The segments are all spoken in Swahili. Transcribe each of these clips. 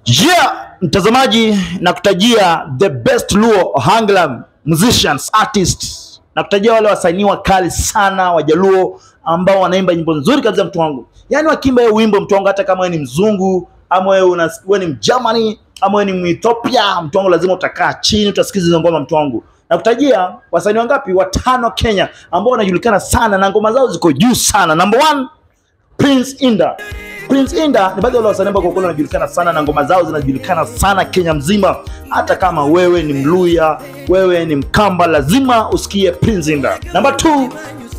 Yeah, mtazamaji na kutajia the best Luo Hanglam musicians artists na kutajia wale wasanii wakali sana wajaluo ambao wanaimba nyimbo nzuri kabisa mtu wangu. Yaani wakiimba hiyo wimbo mtu wangu, hata kama wewe ni mzungu ama wewe una wewe ni Mgermany ama wewe ni Mwethiopia, mtu wangu, lazima utakaa chini utasikiza hizo ngoma mtu wangu. Na kutajia wasanii wangapi? Watano Kenya ambao wanajulikana sana na ngoma zao ziko juu sana. Number one, Prince Inda. Prince Inda ni baadhi ya wale wasanii ambao kwa kweli wanajulikana sana na ngoma zao zinajulikana sana Kenya mzima. Hata kama wewe ni Mluya, wewe ni Mkamba, lazima usikie Prince Inda. Namba 2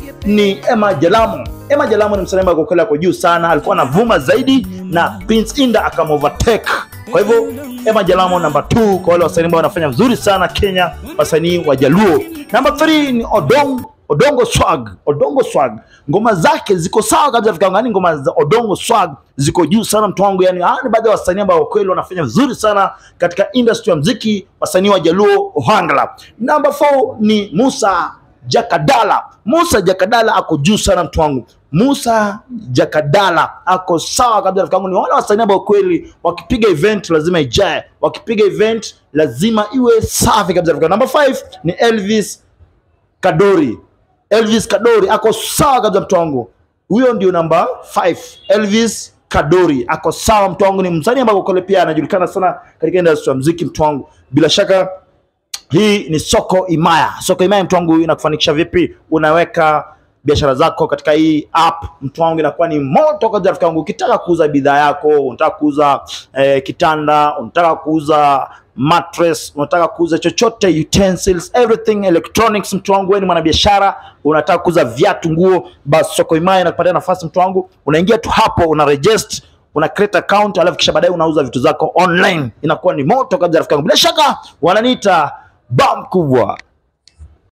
ni Emma Jalamo. Emma Jalamo ni msanii ambaye kwa kweli ako juu sana, alikuwa anavuma zaidi na Prince Inda akamovertake. Kwa hivyo Emma Jalamo namba 2 kwa wale wasanii ambao wanafanya vizuri sana Kenya, wasanii wa Jaluo. Namba 3 ni Odong Odongo Swag. Odongo Swag. Ngoma zake ziko sawa kabisa Afrika yani ngoma za Odongo Swag ziko juu sana mtu wangu yani hawa ni baadhi ya wasanii ambao kweli wanafanya vizuri sana katika industry ya muziki wasanii wa Jaluo Ohangla. Namba 4 ni Musa Jakadala. Musa Jakadala ako juu sana mtu wangu. Musa Jakadala ako sawa kabisa rafiki yangu. Ni wale wasanii ambao kweli wakipiga event lazima ijae, wakipiga event lazima iwe safi kabisa rafiki yangu. Number 5 ni Elvis Kadori. Elvis Kadori ako sawa kabisa mtu wangu. Huyo ndio namba 5. Elvis Kadori ako sawa mtu wangu, ni msanii ambaye kwa kweli pia anajulikana sana katika industry ya muziki mtu wangu. Bila shaka hii ni soko imaya. Soko imaya mtu wangu inakufanikisha vipi? Unaweka biashara zako katika hii app mtu wangu, inakuwa ni moto kabisa rafiki yangu. Ukitaka kuuza bidhaa yako, unataka kuuza eh, kitanda, unataka kuuza mattress, unataka kuuza chochote, utensils, everything electronics, mtu wangu, wewe ni mwanabiashara, unataka kuuza viatu, nguo, basi soko imaya inakupatia nafasi mtu wangu. Unaingia tu hapo, una register una create account alafu kisha baadaye unauza vitu zako online, inakuwa ni moto kabisa rafiki yangu. Bila shaka wananiita bam kubwa.